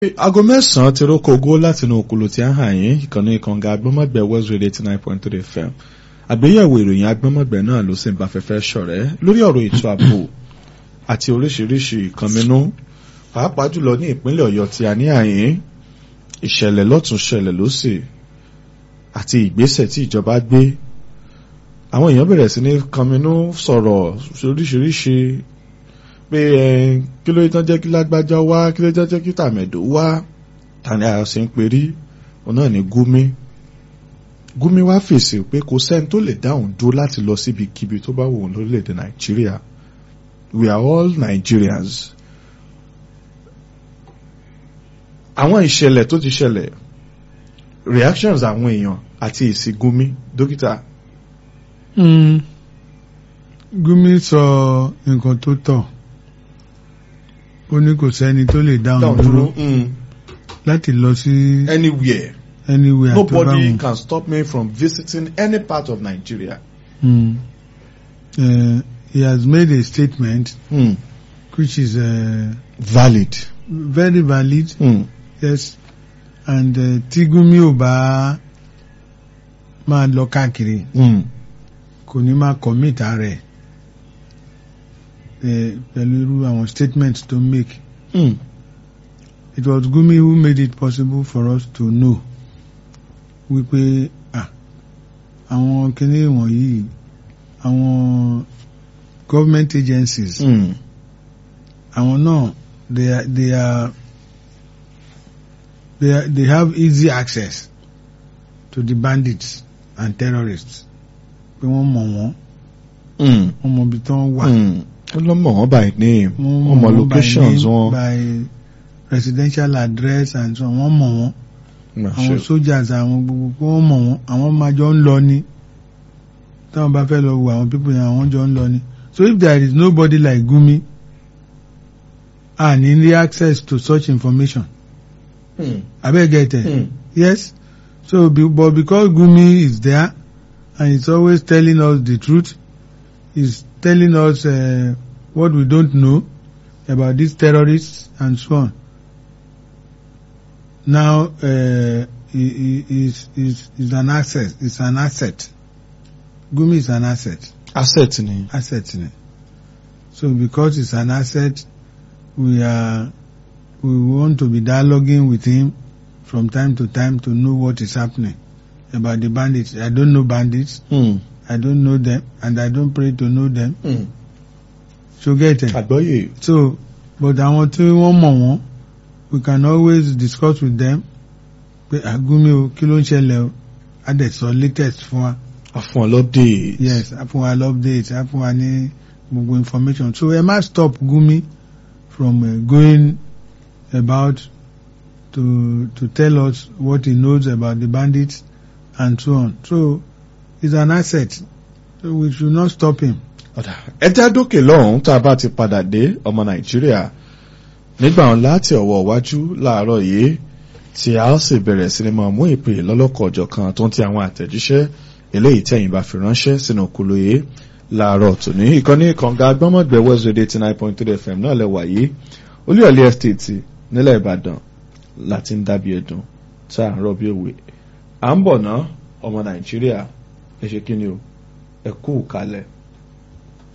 aago mẹ́sàn-án ti rókò ogó láti inú òkúlù tí a ń hàn yín ìkànnì ìkànga agbọ́mọ̀gbẹ́ west radio eighty nine point three fm àgbéyẹ̀wò ìròyìn agbọ́mọ̀gbẹ́ náà ló sì ń bá fẹ́fẹ́ ṣọ̀rẹ́ lórí ọ̀rọ̀ ètò ààbò àti oríṣiríṣi ìkànnínú pàápàá jùlọ ní ìpínlẹ̀ ọ̀yọ́ tí a ní àyín ìṣẹ̀lẹ̀ lọ́tún ṣẹlẹ̀ lọ́sì àti ìgbésẹ̀ tí ìjọba gbé àwọn èèyàn bẹ̀rẹ̀ sí ní kànnínú sọ̀rọ̀ oríṣiríṣi pé ẹ kí ló tán jẹ́ kí lágbájá wá kí ló tán jẹ́ kí tàmẹ̀dò wá tani àyọ̀ sí ń perí òun náà ní gúmi gúmi wá fèsì pé kò sẹ́ni tó lè dáhùn dúró láti lọ síbikíbi tó bá wù ú lórílẹ̀‐èdè nàìjíríà we are all Nigerians àwọn ìṣẹ̀lẹ̀ tó ti ṣẹlẹ̀ reactions àwọn èèyàn àti èsì gúmi dókítà. gúmi sọ nǹkan tó tọ́ ó ní kò sẹ́ni tó lè dáhùn dúró láti lọ sí anywhere anywhere tó bá nobody wù. can stop me from visiting any part of Nigeria. Mm. Uh, he has made a statement Mm. which is uh, valid. very valid Mm. yes and uh, tí Gumi ò bá máa lọ káàkiri Mm. kò ní máa commit rẹ̀ pẹ̀lú irú àwọn statements tó make Mm. it was Gumi who made it possible for us to know wípé ah àwọn kinní wọ̀nyí àwọn government agencies Mm. àwọn náà they are they are they are they have easy access to the bandits and terrorists pé wọ́n mọ̀ wọ́n Mm. wọ́n mọ̀ ibi tí wọ́n wà. Mm. wọ́n lọ mọ̀ wọ́n by name wọ́n wọ́n mọ̀ wọ́n locations by name, wọn. by residential address and so on wọ́n mọ̀ wọ́n Mà àwọn ṣe. soldiers àwọn gbogbo pé wọ́n mọ̀ wọ́n àwọn máa jọ ń lọ ni táwọn bá fẹ́ lọ wo àwọn people yẹn àwọn jọ ń lọ ni so if there is nobody like Gumi and in the access to such information Mm. abeg get it Mm. yes so be, but because Gumi is there and he's always telling us the truth he's telling us uh, what we don't know about these terrorists and so on now uh, he, he is is is an asset is an asset Gumi is an asset asset ni. asset ni so because it's an asset we are we want to be dialoguing with him from time to time to know what is happening about the bandits I don't know bandits Mm. I don't know them and I don't pray to know them Mm. so get it àgbọ́yé. so but àwọn tí wọ́n mọ̀ wọ́n we can always discuss with them pé àgúnmi o kí ló ń ṣẹlẹ̀ o a dẹ̀ sọ latest fún wa àfọ̀n lọ́dẹ̀. yes a fún wa update a fún wa ní gbogbo information so ẹ má stop Gumi from uh, going about to to tell us what he knows about the bandits and so on so he's an asset so we should not stop him. ọ̀dà ẹja dókè lọ́hùn tá a bá ti padà dé ọmọ nàìjíríà nígbà wọn láti ọwọ́ iwájú láàárọ̀ yìí tí a ó sì bẹ̀rẹ̀ sí ni máa mú ìpè lọ́lọ́kọ̀ ọ̀jọ̀ kan tó ń ti àwọn àtẹ̀jíṣẹ́ eléyìí tẹ̀yìn bá fi ránṣẹ́ sínú kúlò yìí láàárọ̀ tòní ìkànnì kànga agbọ́mọ̀gbẹ́ west radio eighty nine point three fm náà lẹ́wà yìí olúyọ̀lé estate nílẹ̀ ìbàdàn láti ń dábìí ẹ̀dùn tá à ń rọ̀ bí òwe à ń bọ̀ ná ọmọ nàìjíríà ẹ ṣe kí ni o ẹ kú kalẹ̀.